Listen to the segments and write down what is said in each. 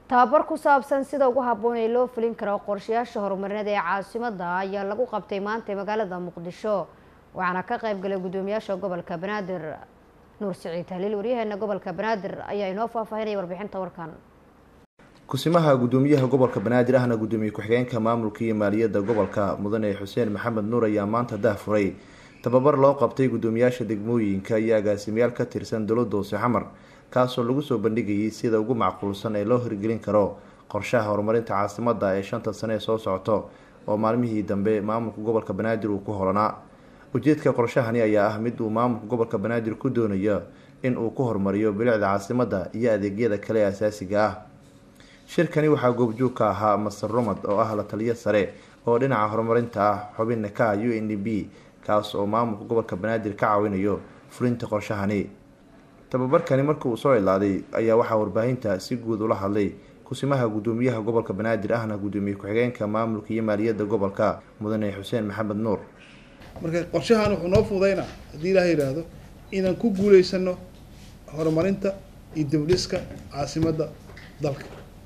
tababar ku saabsan sida ugu habboon ee loo fulin karo qorshayaasha horumarineed ee caasimadda ayaa lagu qabtay maanta magaalada muqdisho waxaana ka qayb galay guddoomiyaasha gobolka banaadir nuur siciid haliil waryaheena gobolka banaadir ayaa inoo faahfaahinaya warbixinta warkan kusimaha guddoomiyaha gobolka banaadir ahna guddoomiye ku-xigeenka maamulka iyo maaliyadda gobolka mudane xuseen maxamed nuur ayaa maanta dahfuray tababar loo qabtay guddoomiyaasha degmooyinka iyo agaasimayaal ka tirsan dowladda hoose xamar kaasoo lagu soo bandhigayay sida ugu macquulsan ee loo hirgelin karo qorshaha horumarinta caasimadda ee shanta sane ee soo socoto oo maalmihii dambe maamulka gobolka banaadir uu ku holanaa ujeedka qorshahani ayaa ah mid uu maamulka gobolka banaadir ku doonayo in uu ku horumariyo bilicda caasimadda iyo adeegyada kale ee asaasiga ah shirkani waxaa goobjoog ka ahaa master romad oo ah la taliyo sare oo dhinaca horumarinta ah xubinna ka ah u n d b kaas oo maamulka gobolka banaadir ka caawinayo fulinta qorshahani tababarkani markii uu soo ilaaday ayaa waxaa warbaahinta si guud ula hadlay kusimaha guddoomiyaha gobolka banaadir ahna guddoomiye ku-xigeenka maamulka iyo maaliyadda gobolka mudane xuseen maxamed nuur marka qorshahan wuxuu noo fududaynaa haddii ilaah yidhaahdo inaan ku guuleysano horumarinta iyo dibdhiska caasimadda dalka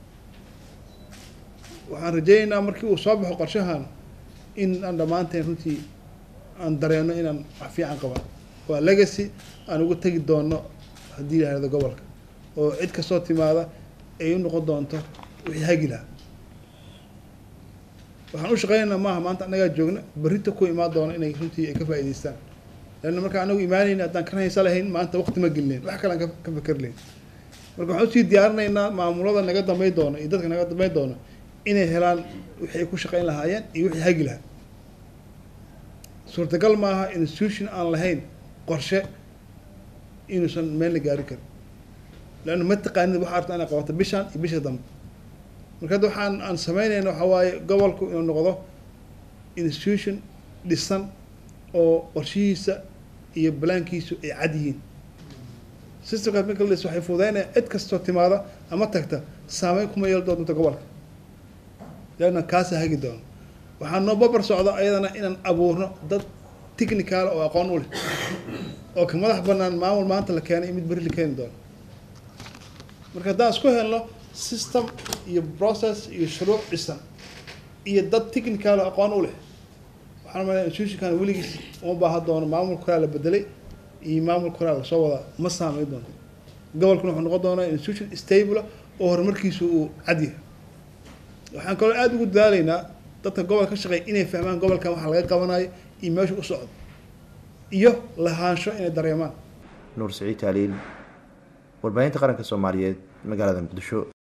waxaan rajeynaynaa markii uu soo baxo qorshahan in aan dhammaanteen runtii aan dareeno inaan wax fiican qaban waa legacy aan uga tegi doono haddii la yihahdo gobolka oo cid kastoo timaada ay u noqon doonto wixii hagi lahaa waxaan u shaqeynaynaa maaha maanta annagaa joogna berrita ku imaan doono inay runtii ay ka faa'idaystaan leanna markaa anagu imaanayna haddaan ka haysa lahayn maanta waqti ma gelinayn wax kale aan ka fakeri lahayn marka waxaan usii diyaarinaynaa maamulada naga dambeyn doono iyo dadka naga dambeyn doono inay helaan wixii ay ku shaqeyn lahaayeen iyo wixii hagi lahaa suurtagal maaha institution aan lahayn qorshe inuusan meel la gaari karin leanna ma taqaanid waxa arta inay qabato bishaan iyo bisha dambe marka hadda waxaan aan sameynayna waxaa waaye gobolku inuu noqdo institution dhisan oo qorshihiisa iyo balaankiisu ay cad yihiin systemkaas marka la dhis waxay fududeynaya cid kastoo timaada ama tagta saameyn kuma yeeli doonta gobolka leanna kaasa hagi doono waxaa noo babar socda ayadana inaan abuurno dad technical oo aqoon u leh oo ka madax banaan maamul maanta la keenay iyo mid berri la keeni doono marka haddaan isku helno system iyo process iyo shuruuc dhisan iyo dad technical oo aqoon u leh waxaan malaya institutionkan weligiis uma baahan doono maamulka koraa la bedelay iyo maamulka koraa lasoo wadaa ma saameyn doonto gobolkuna wuxuu noqon doonaa institution stable oo horumarkiisu uu cadyahay waxaan kaloo aada ugu dadaalaynaa dadka gobolka ka shaqeeya inay fahmaan gobolkan waxa laga qabanayo iyo meesha u socdo iyo lahaansho inay dareemaan nuur siciid taaliil warbaahinta qaranka soomaaliyeed magaalada muqdisho